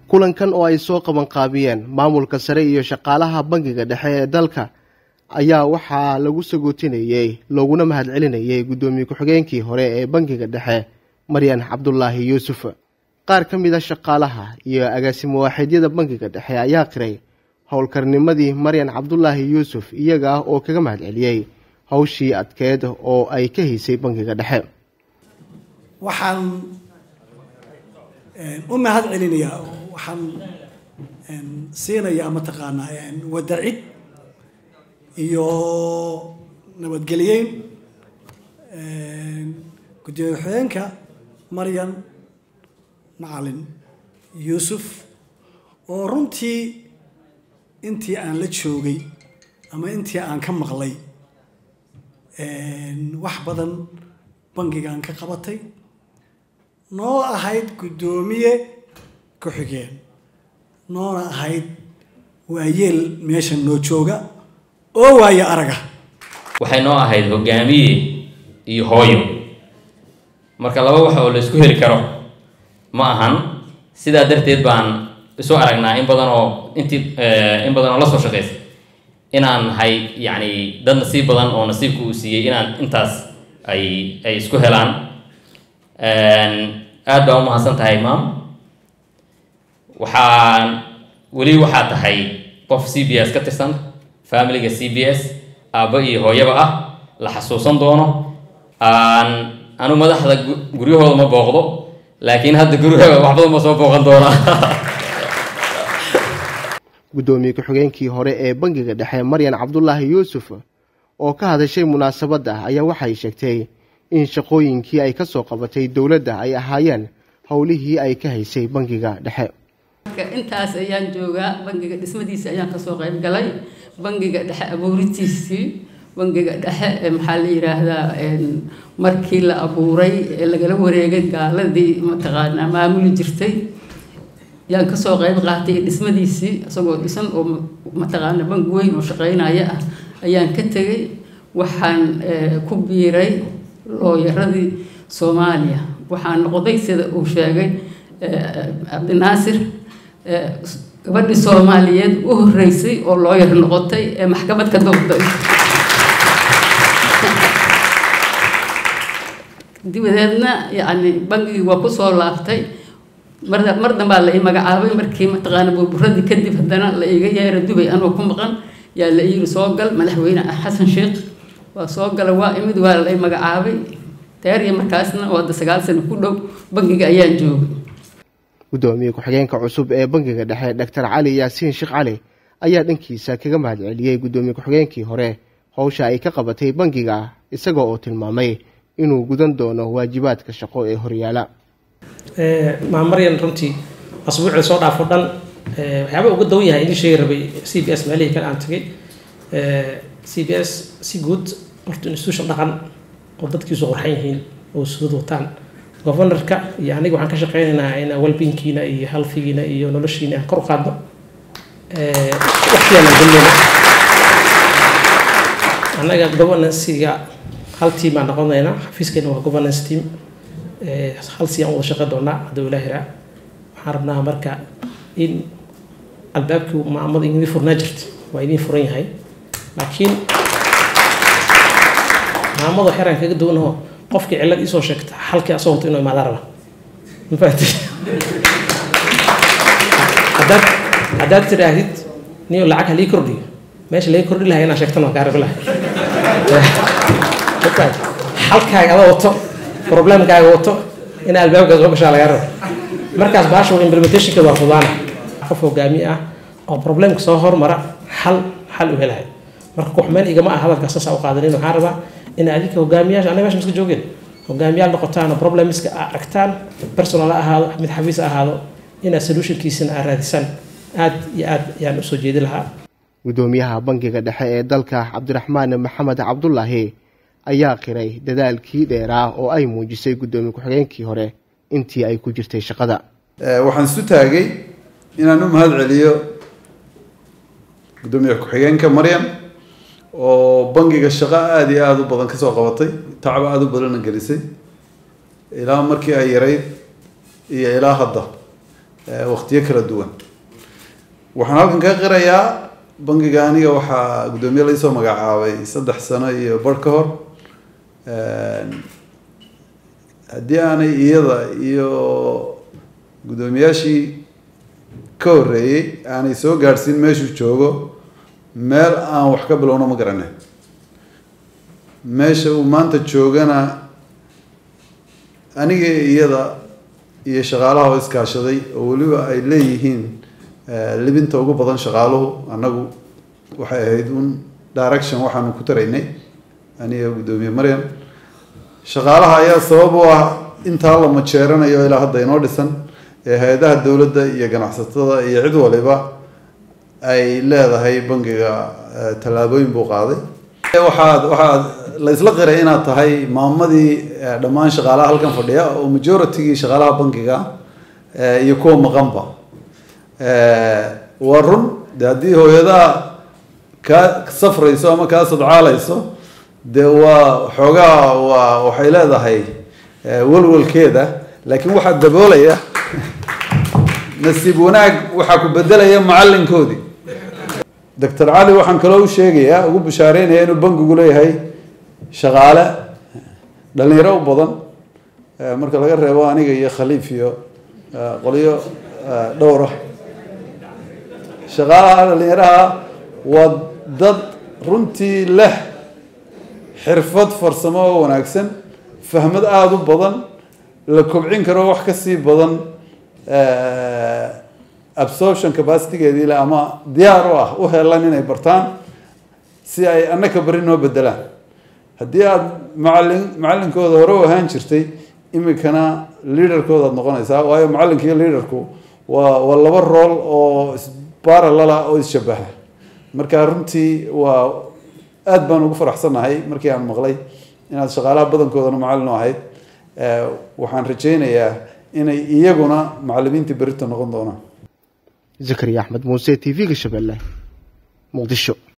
kulankan oo ay soo qabanqaabiyeen maamulka sare iyo shaqaalaha bangiga dhexe ee dalka ayaa waxaa lagu sagootinayey looguna mahadcelinayay guddoomiye ku-xigeenkii hore ee bangiga dhexe maryan cabdulaahi yuusuf qaar ka mid a shaqaalaha iyo agaasimo waaxidyada bangiga dhexe ayaa qiray howlkarnimadii maryan cabdulaahi yuusuf iyaga oo kaga mahadceliyey hawshii adkeed oo ay ka haysay bangiga dhexe waxaan u mahad celinayaa waxaan siinayaa mataqaanaa wadacid iyo nabadgelyeyn gudoomiye ku-xigeenka maryan macalin yuusuf oo runtii intii aan la joogay ama intii aan ka maqlay wax badan bangigaan ka qabatay noo ahayd guddoomiye ku-xigeen noona ahayd waayeel meesha noo jooga oo waayo araga waxay noo ahayd hogaamiye iyo hooyo marka laba wax oo la isku heli karo ma ahan sidaa darteed baan isu aragnaa in badan oo intii in badan oo la soo shaqaysa inaan nahay yacni dad nasiib badan oo nasiibka uu siiyey inaan intaas ay ay isku helaan aad baa umahadsan tahay maam waxaan weli waxaa tahay qof c b s ka tirsan familiga c b s aabba iyo hooyaba ah la xasuusan doono aan anu madaxda guryahooda ma booqdo laakiin hadda guryahooda wax badan ba soo booqan doonaa guddoomiye ku-xigeenkii hore ee bangiga dhexe maryan cabdulaahi yuusuf oo ka hadashay munaasabadda ayaa waxay sheegtay in shaqooyinkii ay ka soo qabatay dowladda ay ahaayeen howlihii ay ka haysay bangiga dhexe intaas ayaan joogaa bangiga dhismadiisa ayaan kasoo qayb galay bangiga dhexe abuuritiisii bangiga dhexe maxaa la yiraahdaa markii la abuuray ee lagala wareegay gaaladii mataqaanaa maamuli jirtay yaan kasoo qayb qaatay dhismadiisii isagoo dhisan oo mataqaana bangi weyn oo shaqeynaya ah ayaan ka tegay waxaan ku biiray looyaradii soomaaliya waxaan noqday sida uu sheegay cabdinaasir gabadhii soomaaliyeed u horeysay oo looyar noqotay ee maxkamad ka doobtay dibadeedna yacni bangigii waa kusoo laabtay mar mar dambaa la ii magacaabay markii mataqaana burburadii kadib haddana la iga yeera dubay anoo ku maqan yaa la yiri soo gal madaxweyne xasan sheekh waa soo gala waa imid waa la magacaabay taariya markaasna oo hadda sagaal sano ku dhow bangiga ayaan joogay guddoomiye ku-xigeenka cusub ee bangiga dhexe doctor cali yaasiin sheekh cali ayaa dhankiisa kaga mahadceliyey guddoomiye ku-xigeenkii hore howsha ay ka qabatay bangiga isaga oo tilmaamay inuu gudan doono waajibaadka shaqo ee horyaala maamaryan runtii asbuucii soo dhaafo dhan waxyaaba uga dawan yahay idin sheegi rabay c b s meelihii kale aan tagay c b s si guud horta institution dhaqan oo dadkiisu qorxan yihiin oo sudad wataan governorka iyo aniga waxaan ka shaqeynaynaa in welbinkiina iyo healthigiina iyo noloshiina aan kor u qaadno waqtigaan gelnayna annaga governancyga hal team aan noqonaynaa xafiiskeena waa governance team hal si aan wada shaqeyn doonaa hadduu ilaahi raa waxaan rabnaa marka in albaabkii maamada idin furnaa jirta waa idin furan yahay laakiin maamada xeraan kaga duwanaho qofkii cillad iisoo sheegta halkii asoo wato inuu imaadaan raba mafaati haddaad haddaad tidhaahdid niyo lacag halii kordhiyo meesha laga kordhi lahay inaan sheegtana waa kaa rabi lahay halkaaga ada wato problemkaaga wato in albaabka soo gashaa lagaa raba markaas baasha implementationka waa fudaana qof hogaami ah oo problemka soo hormara xal xal u helahay marka kuxmeen igama ah hadalka saasa u qaadanin waxaan rabaa in adinka hogaamiyaasha anaga meesha iska joogeen hogaamiyaal noqotaan oo problemiska aad aragtaan personal ha ahaado mid xafiis ha ahaado inaad solutionkiisina aad raadisaan aad iyo aad ayaan usoo jeedi lahaa guddoomiyaha bangiga dhexe ee dalka cabdiraxmaan maxamed cabdulaahi ayaa qiray dadaalkii dheeraa oo ay muujisay guddoomiye ku-xigeenkii hore intii ay ku jirtay shaqada waxaan isu taagay inaan u mahad celiyo guddoomiye ku-xigeenka maryam oo bangiga shaqo aada iyo aada u badan kasoo qabatay tacab aada u badanna gelisay ilaa markii ay yarayd iyo ilaa hadda waqtiyo kala duwan waxaan halkan ka qirayaa bangiga aniga waxaa guddoomiye laisoo magacaabay saddex sano iyo bar ka hor haddii aanay iyada iyo guddoomiyaashii ka horreeyey aanay soo gaadhsiin meeshuu joogo meel aan wax ka bilowno ma garanay meesha uu maanta joogana aniga iyada iyo shaqaalaha oo iskaashaday oo weliba ay leeyihiin libinta ugu badan shaqaaluhu annagu waxay ahayd un direction waxaanu ku taraynay aniga guddoomiye maryam shaqaalaha ayaa sabab u ah intaa la majeeranayo ilaa hadda inoo dhisan ee hay-adaha dowladda iyo ganacsatada iyo cid waliba ay leedahay bangiga tallaabooyin buu qaaday waxaad waxaad la isla qiray inaad tahay maamadii dhammaan shaqaalaha halkan fadhiya oo majoritygii shaqaalaha bangiga iyo kuwa maqanba waa run de haddii hooyadaha kaa safrayso ama kaa sadcaalayso dee waa xoogaa waa waxay leedahay walwalkeeda laakiin waxaa daboolaya nasiib wanaag waxaa ku bedelaya macalinkoodii doctor cali waxaan kaloo u sheegayaa ugu bashaareynaya inuu bangigu leeyahay shaqaale dhalinyaro u badan marka laga reebo aniga iyo khaliif iyo qolyo dhowr ah shaqaalaha dhalinyaraha waa dad runtii leh xirfad farsamo oo wanaagsan fahmad aada u badan la kobcin karo wax kasii badan absorption capacitygeedii le ama diyaar u ah u helan inay bartaan si ay annaka beri noo bedelaan haddii aada macalin macalinkooda hore u ahaan jirtay imikana leaderkooda ad noqonaysaa waayo macalinka iyo leaderku waa waa laba rool oo baralala oo isshabaha marka runtii waa aada baan ugu faraxsannahay markii aan maqlay inaad shaqaalaha badankoodana macallin u ahayd waxaan rajaynayaa inay iyaguna macalimiintii berito noqon doonaan zakariya axmed muuse t v-ga shabeelle muqdisho